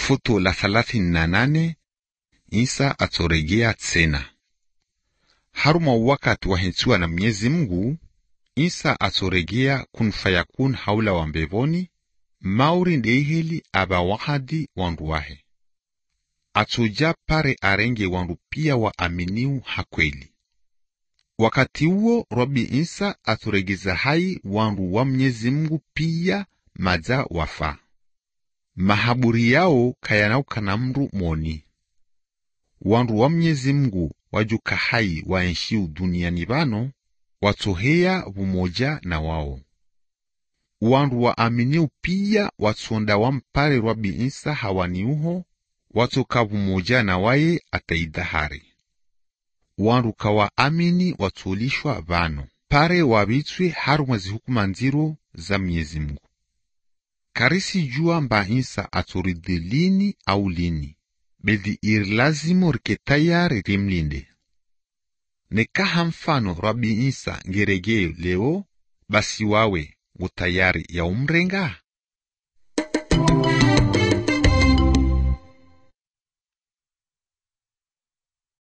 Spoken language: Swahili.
Futo la thalathini na nane Isa atoregea tena. Haruma wakati wahensiwa na Mwenyezi Mungu, Isa atoregea kun fayakun haula wa mbevoni mauri ndeiheli aba wahadi wandu wahe atoja pare arenge wandu pia waaminiu hakweli. Wakati huo Rabi Isa atoregeza hai wandu wa Mwenyezi Mungu pia maza wafa mahaburi yao kayanauka mru moni wandu wa Mwenyezi Mungu wajuka hai waenshiu duniani bano watoheya bumoja na wao wandu waaminiu pia watsonda wampare Rabi Isa hawaniuho watoka bumoja na waye ataidahari wandu kawaamini watolishwa bano pare wabitswe harumwa zihukuma nziro za Mwenyezi Mungu karisi jua mba Isa atoride lini au lini bedhi iri lazimo rike tayari rimlinde nekaha mfano Rabi Isa ngeregee leo basi wawe ngutayari ya umrenga